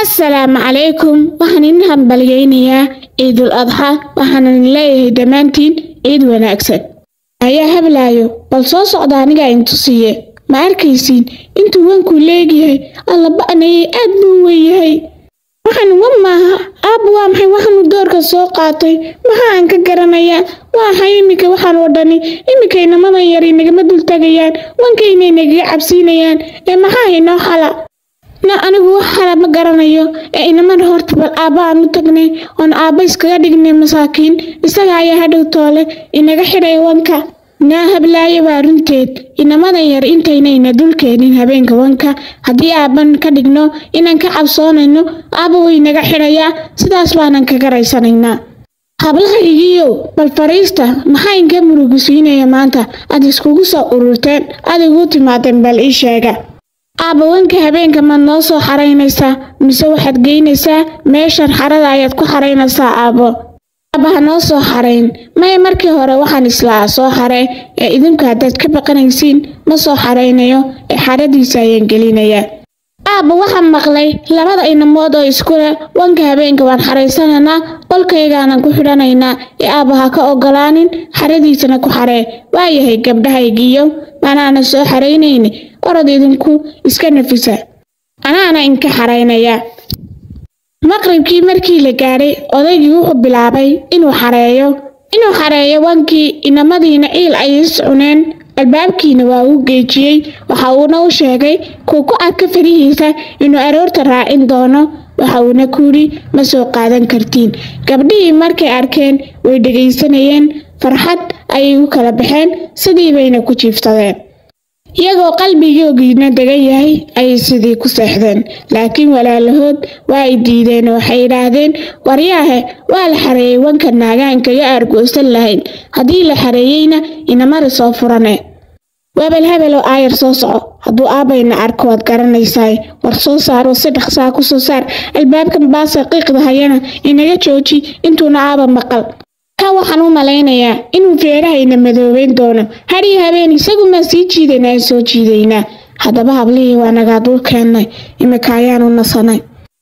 assalaamu calaykum waxaan idin hambalyaynayaa ciidul adxa waxaanan leeyahay dhammaantiin ciid wanaagsan ayaa hablaayo bal soo socda anigaa intusiye ma arkaysiin intuu wankuu leegyahay alla ba'nayay aad buu weyahay waxaan wa maaha aabba waa maxay waxaanu doorka soo qaatay maxaa aan ka garanayaa waa maxay iminka waxaan oo dhani iminka inamadan yari nagama dultagayaan wankaynay nagaga cabsiinayaan ee maxaa inoo xala na anigu wax xala ma garanayo ee inamada horta bal aabba aan u tagnay oon aabba iskaga dhignay masaakiin isaga ayaa hadhow toole inaga xidhay wanka naa hablaayo waa runteed inamadan yar intaynayna dulkeenin habeenka wanka haddii aabban ka dhigno inaan ka cabsoonayno aabba way naga xidhayaa sidaas baanan ka garaysanaynaa hablaha igiyow bal fariista maxaa inka murugisiinaya maanta aad iskugu soo ururteen aad igu timaadeen bal ii sheega aabba wanka habeenka maad noo soo xaraynaysaa mise waxaad geynaysaa meeshan xarada ayaad ku xaraynaysaa aabbo aabba ha noo soo xarayn maya markii hore waxaan islaa soo xaree ee idinku haddaad ka baqanaysiin ma soo xaraynayo ee xaradiisa ayaan gelinayaa aabba waxaan maqlay labada inamood oo iskule wanka habeenka waan xaraysanaynaa qolkaygaanan ku xidhanaynaa ee aabba ha ka ogolaanin xaradiisana ku xaree waayahay gabdhahaygiiyo manaana soo xaraynayni orod idinku iska nafisa anaana inka xaraynaya maqribkii markii la gaadhay odaygii wuxuu bilaabay inuu xareeyo inuu xareeyo wankii inamadiina ciil ay is cuneen albaabkiina waa uu geejiyey waxa uuna u sheegay kuu ku adka farihiisa inuu aroorta raacin doono waxa uuna ku yidhi ma soo qaadan kartiin gabdhihii markay arkeen way dhegaysanayeen farxad ayay u kala baxeen sidii bayna ku jiiftadeen iyagoo qalbigoogiina degan yahay ayay sidii ku seexdeen laakiin walaalahood waa ay diideen oo waxay idhaahdeen waryaahe waa la xareeyey wanka naagaanka iyo aargoosan lahayn haddii la xareeyeyna inamada soo furane wabel hebel oo aayar soo soco hadduu aabayna arko waad garanaysaa war soo saaroo si dhaqsaa ku soo saar albaabkan baasa qiiqda hayana inaga jooji intuuna aaba maqal ka waxaan u malaynayaa inuu feerahayna madoobeyn doono hadhii habeen isagumaa sii jiidaynaa soo jiidaynaa haddaba hablihii waa nagaa dul keennay imika ayaanu nasanay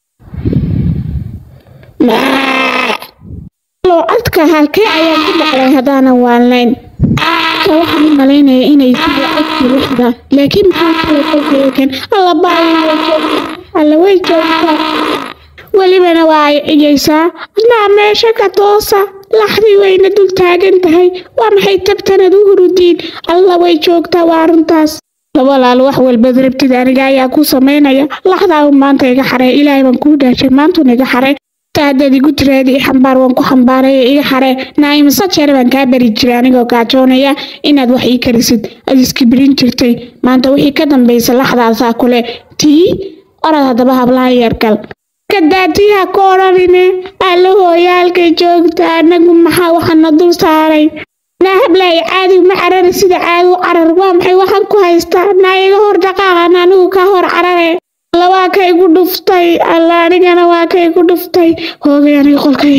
codka halkee ayaan ku maqlay haddaanan waalnayn ka waxaan u malaynayaa inay sida codkii wixdaan laakiin maxaa kale kolkayakan alla baayo alla way joogtaa welibana waa ay cigaysaa adnaa meesha ka toosa laxdii wayna dul taagan tahay waa maxay tabtanad u hurudiin alla way joogtaa waa runtaas walaal wax walbad rabtid aniga ayaa ku samaynaya laxdaa u maanta iga xaree ilaahay baan kuu dhaashay maantuna iga xaree haddaad igu tiraadi xambaar waan ku xambaaraya iga xaree naa'imasa jeer baan kaa bari jiray anigoo gaajoonaya inaad wax ii karisid aad iskibirin jirtay maanta wixii ka dambaysa laxdaasaa kule tii orad haddaba hablaha yargal kadaatiha ka odhanine alla hooyaalkay joogta anagu maxaa waxaana dul saaray naa hablaay caadi ma carari sida caadi u carar waa maxay waxaan ku haystaa naa iga hor dhaqaaqan anigu ka hor carare alla waa ka igu dhuftay alla anigana waa ka igu dhuftay hoogay aniga qolkay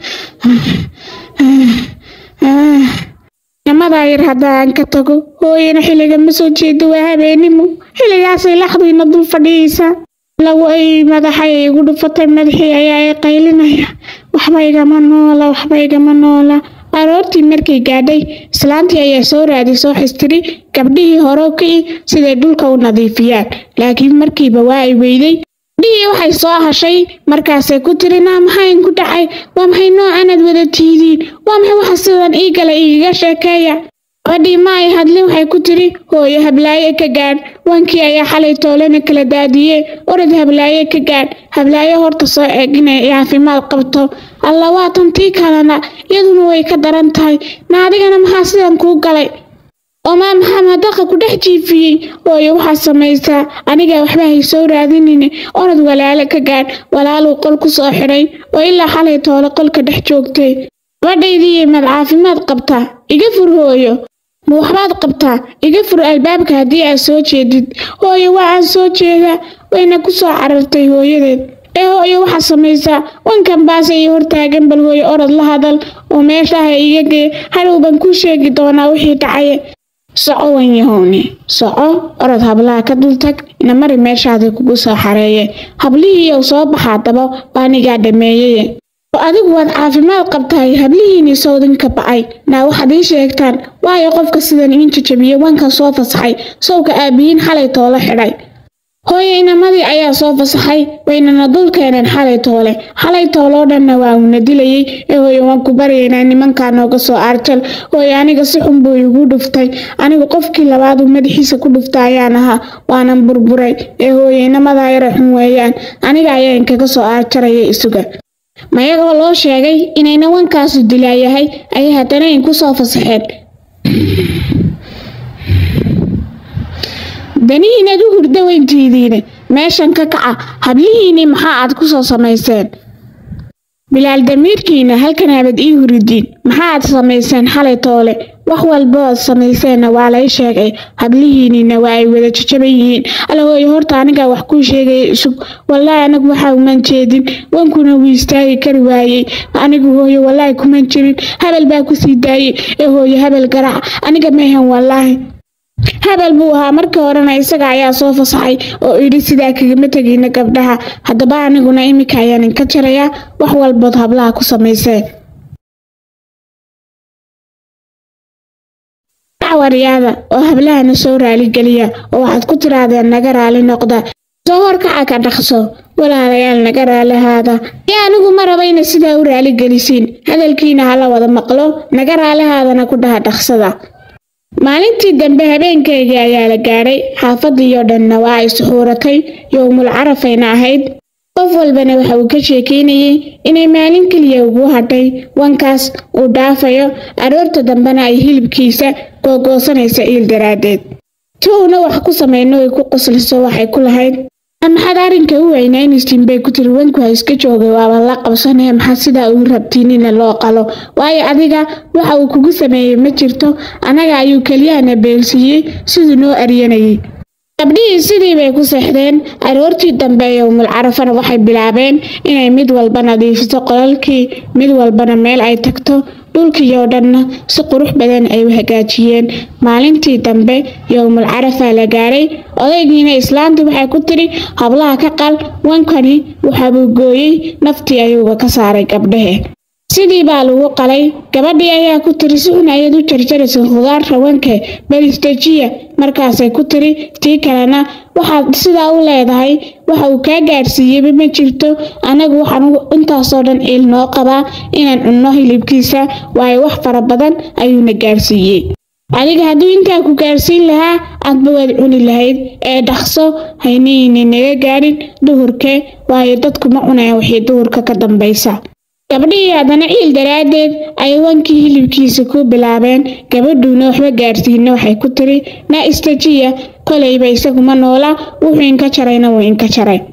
namadaa yar haddaan ka tago hooyana xilliga ma soo jeedo waa habeenimo xilligaasay laxduyna dul fadhiyeysaa lagu ay madaxay igu dhufatay madaxii ayaa i qaylinaya waxba igama noola waxba igama noola aroortii markay gaadhay islaantii ayaa soo raadisoo xistiri gabdhihii hore kici siday dhulka u nadiifiyaan laakiin markiiba waa ay weyday gabdhihii waxay soo hashay markaasay ku tiri naa maxayn ku dhacay waa maxay noocanad wada tiidiin waa maxay waxa sidan ii gala igaga sheekeeya gabadhii ma ay hadlin waxay ku tiri hooyo hablaaye ka gaadh wankii ayaa xalay toolena kala daadiyee orad hablaaye ka gaadh hablaaye horta soo eeg inay caafimaad qabto alla waatan tii kalena iyaduna way ka daran tahay na adigana maxaa sidan kuu galay omaa maxaa madaqa ku dhex jiifiyey hooyo waxaad samaysaa aniga waxba hay soo raadinine orad walaalo ka gaadh walaaluu qol ku soo xidhay oo ilaa xalay toole qolka dhex joogtay gabadhaydii maad caafimaad qabtaa iga fur hooyo ma waxbaad qabtaa iga fur albaabka haddii aad soo jeedid hooyo waa aan soo jeedaa wayna ku soo carartay hooyadeed ee hooyo waxaad samaysaa wankan baase iyo hortaagan bal hooyo orod la hadal oo meeshaha iga gee hadhow baan kuu sheegi doonaa wixii dhacaye soco wanyahowni soco orod hablaha ka dultag ina mari meeshaadii kugu soo xareeye hablihiiyow soo baxa haddaba waa anigaa dhameeyeye oo adigu waad caafimaad qabtahay hablihiinii sawdinka ba'ay naa waxaad ii sheegtaan waayo qofka sidan iin jajabiye wanka soo fasaxay sawka aabiyiin xalay toolo xidhay hooye inamadii ayaa soo fasaxay waynana dul keeneen xalay toole xalay tooloo dhanna waa uuna dilayey ee hooye waan ku baryaynaa nimankaa nooga soo aarjal hooye aniga si xun buu igu dhuftay anigu qofkii labaaduu madaxiisa ku dhufta ayaan ahaa waanan burburay ee hooye inamadaa yara xun weeyaan aniga ayaa inkaga soo aarjaraya isuga mayagoo loo sheegay inayna wankaasu dilaayahay ayay haddana inku soo fasaxeen danihiinad u hurda weyntiidiine meeshan ka kaca hablihiinii maxaa aad ku soo samayseen bilaal damiirkiina halkan habad ii huridiin maxaa aad samayseen xalay toole wax walba oad samayseenna waa lay sheegay hablihiiniina waa ay wada jajaban yihiin alla hooye horta anigaa wax kuu sheegaya isug wallaahi anigu waxaa uman jeedin wankuna wuu istaagi kari waayey anigu hooye wallaahi kuman jirin habel baa kusii daayey ee hooye habel garaac aniga mehan wallaahi habel buu ahaa markii horena isaga ayaa soo fasaxay oo idhi sidaa kagama tegayna gabdhaha haddaba aniguna iminka ayaan inka jarayaa wax walbood hablaha ku samayseen waryaada oo hablahana soo raaligeliya oo waxaad ku tirahdeen naga raali noqda soo horkaca ka dhaqso walaalayaal naga raalihaada iyo anigu ma rabayna sidaa u raaligelisiin hadalkiina hala wada maqlo naga raalihaadana ku dhaha dhaqsada maalintii dambe habeenkaygii ayaa la gaadhay xaafadiioo dhanna waa ay suxuuratay yowmul carafayna ahayd qof walbana waxa uu ka sheekeynayey inay maalin keliya ugu hadhay wankaas uu dhaafayo aroorta dambena ay hilibkiisa googoosanaysa iil daraaddeed si uuna wax ku samayno ay ku qosliso waxay ku lahayd maxaad arrinka u weynaynaysiin bay ku tiri wanku ha iska joogay waaba la qabsanee maxaa sidaa uu rabtiinina loo qalo waayo adiga waxa uu kugu sameeyey ma jirto annaga ayuu keliyahana beelsiiyey siduu noo aryanayay gabdhihii sidii bay ku seexdeen aroortii dambe yowmul carafana waxay bilaabeen inay mid walba nadiifiso qolalkii mid walbana meel ay tagto dhulkiioo dhanna si qurux badan ay u hagaajiyeen maalintii dambe yowmul carafaa la gaadhay odaygiina islaantii waxay ku tiri hablaha ka qal wankani waxaabuu gooyey naftii ayuuga ka saaray gabdhahe sidii baa lagu qalay gabadhii ayaa ku tiri si un ayaad u jarjaraysa khudaarta wanke beristajiya markaasay ku tiri tii kalena waxaad sidaa u leedahay waxa uu kaa gaadhsiiyeyba ma jirto anagu waxaan intaasoo dhan ciil noo qabaa inaan cunno hilibkiisa waayo wax fara badan ayuuna gaadhsiiyey adiga hadduu intaa ku gaadhsiin lahaa adba waad cuni lahayd ee dhaqso haynihiini naga gaadhin duhurke waayo dadku ma cunayaan wixii duhurka ka dambaysa gabdhihii haddana ciil daraaddeed ay wankii hilibkiisa ku bilaabeen gabadhuuna waxba gaadhsiina waxay ku tiri na istajiya kolayba isaguma noola wuxuu inka jarayna wuu inka jaray